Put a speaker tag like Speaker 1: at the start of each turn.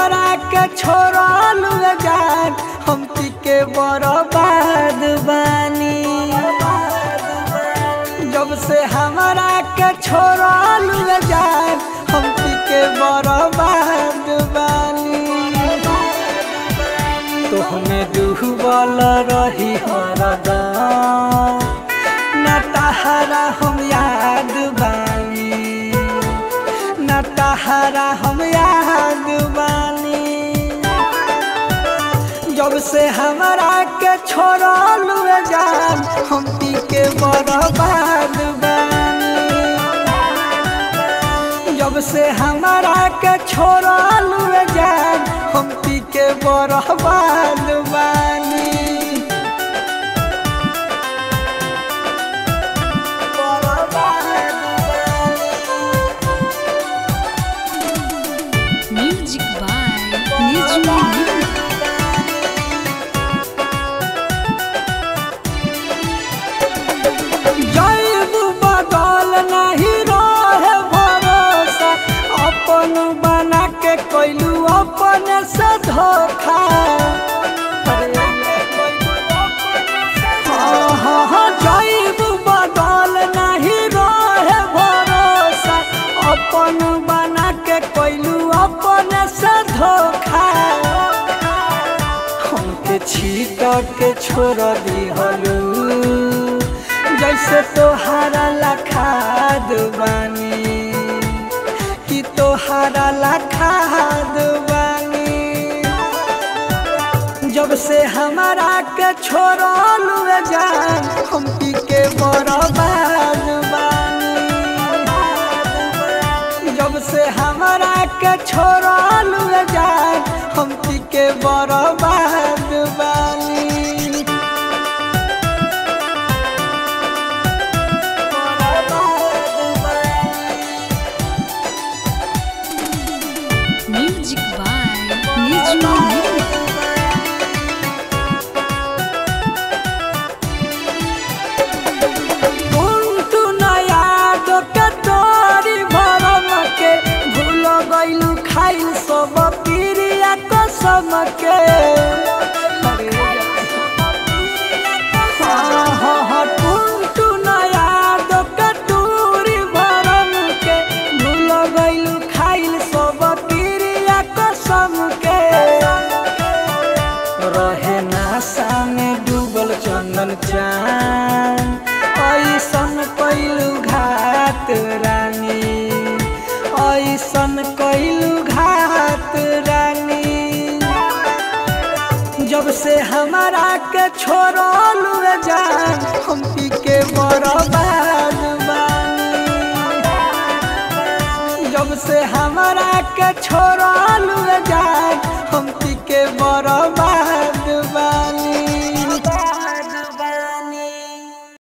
Speaker 1: हमरा के छोड़ल जान हम पी के बर्बाद बानी जब से हमरा के छोड़ल जान हम पी के बर्बाद बानी तो हमें डूबल रही हरदम न तहरा हम याद बानी न तहरा हम याद बानी जब से हमरा के छोड़ल जान हम पी के बर्बाद बानी जब से हमरा के छोड़ल जान हम पी के बर्बाद बानी
Speaker 2: Music by Nijmi Nidhi.
Speaker 1: जैब बदल नहीं रहे भरोसा अपन बना के कैलू अपन से धोखा हाँ, हाँ, हाँ, जैब बदल नहीं रहे भरोसा अपन बना के कैलू अपन से धोखा हमके छीट के छोड़ दिहलू जैसे तोहारा लखाद बानी कि तोहारा लखाद बानी जब से हमारा के छोड़ल जान हम पी के बर्बाद बानी जब से हमारा के छोड़ल जान हम पी के बर्बाद बानी
Speaker 2: Music by Nijmi Nidhi.
Speaker 1: कुंटू नया दो के तोरी भरम के भूल गइलू खाइल सब पीरिया कसम के हाँ, हाँ, हाँ, कुंटू नया दो के तोरी भरम के भूल गइलू खाइल सब पीरिया कसम के रहे नासा में डूबल चंदन चान ऐसन कैलू घात रानी ऐसन कैलू घात रानी जब से हमारा के छोड़ल जान हम पी के बर्बाद बानी जब से हमारा के छोड़ल जान